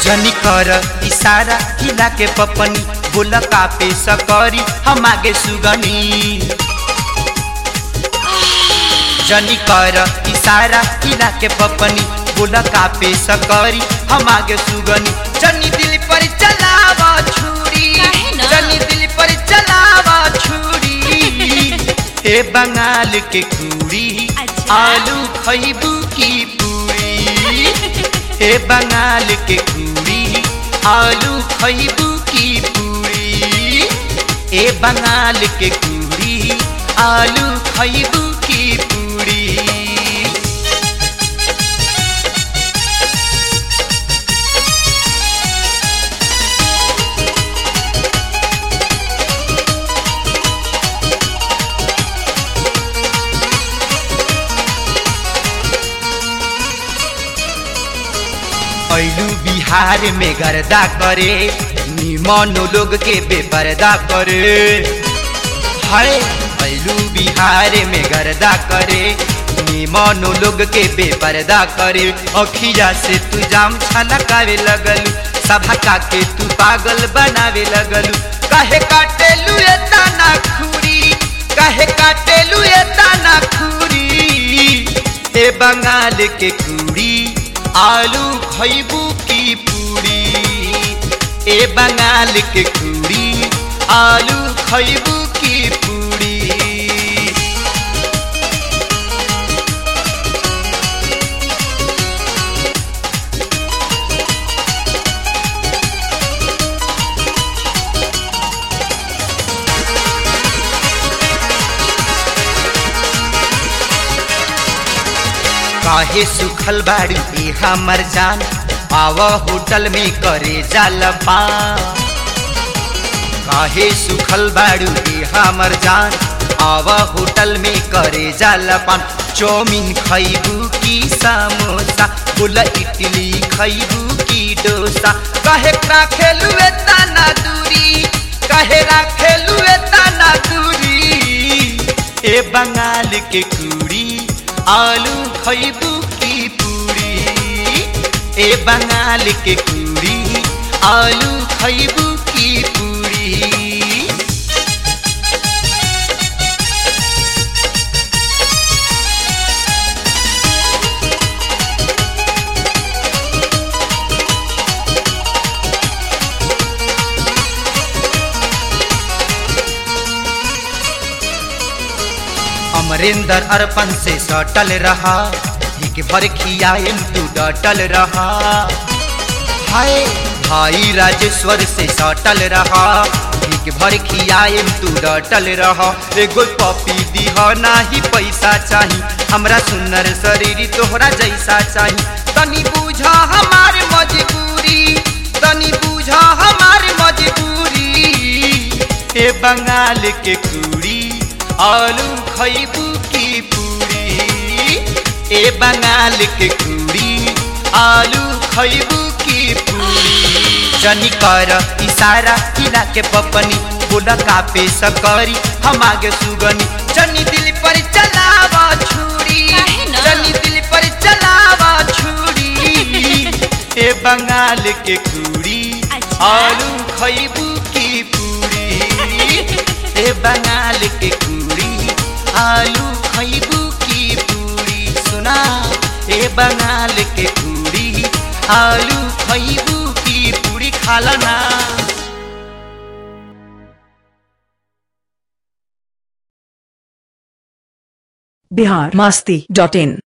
जनी कर इशारा हिला के पपनी बोल कापे सकरी हम आगे सुगनी जनी कर इशारा हिला के पपनी बोल कापे सकरी हम आगे सुगनी जनी दिल पर चलावा छुरी काहे न? जनी दिल पर चलावा छुरी हे बंगाल के कुड़ी अच्छा। आलू खैबू की पूरी हे बंगाल के कुड़ी आलू खैबू की पूरी ए बंगाल के कुड़ी आलू खैबू की पूरी ऐलू बिहार में गर्दा करे निमनो लोग के बेपर्दा करे हाय ऐलू बिहार में गर्दा करे निमनो लोग के बेपर्दा करे अखिया से तू जाम छलकावे लगलू सभा का के तू पागल बनावे लगलू काहे काटेलू ए ताना खूरी काहे काटेलू ए ताना खूरी ए बंगाल के कुड़ी आलू खैबू की पूरी ए बंगाल के कुड़ी आलू खैबू की पूरी काहे सुखल बाड़ी ए हमर जान आव होटल में करे जालपा काहे सुखल बाड़ू ए हमर जान आव होटल में करे जालपान चौमिन खैबू की समोसा बोला इडली खैबू की डोसा काहे राखेलू ए ताना दूरी काहे राखेलू ए ताना दूरी ए बंगाल के कुड़ी आलू खैबू की पूरी ए बंगाल के कुड़ी आलू खैबू की पूरी अमरिंदर अर्पण से सटल रहा एक भर खियाएम तू डटल रहा हाय भाई राजेश्वर से सटल रहा एक भर खियाएम तू डटल रहा एगो पपी दीह नाही पैसा चाही हमरा सुनर शरीर तोहरा जैसा चाही तनी बूझा हमार मजबूरी तनी बूझा हमार मजबूरी ए बंगाल के कुड़ी आलू खैबू की पूरी ए बंगाल के कुड़ी आलू खैबू की पूरी जनी कर इशारा किला के पपनी बोला कापे सकरी हम आगे सुगनी जनी दिल पर चलावा छुरी काहे न? जनी दिल पर चलावा छुरी ए बंगाल के कुड़ी अच्छा। आलू खैबू की पूरी ए बंगाल के कुड़ी आलू खैबू की पूरी सुना ए बंगाल के कुड़ी आलू खैबू की पूरी खाला ना बिहार मास्ती डॉट इन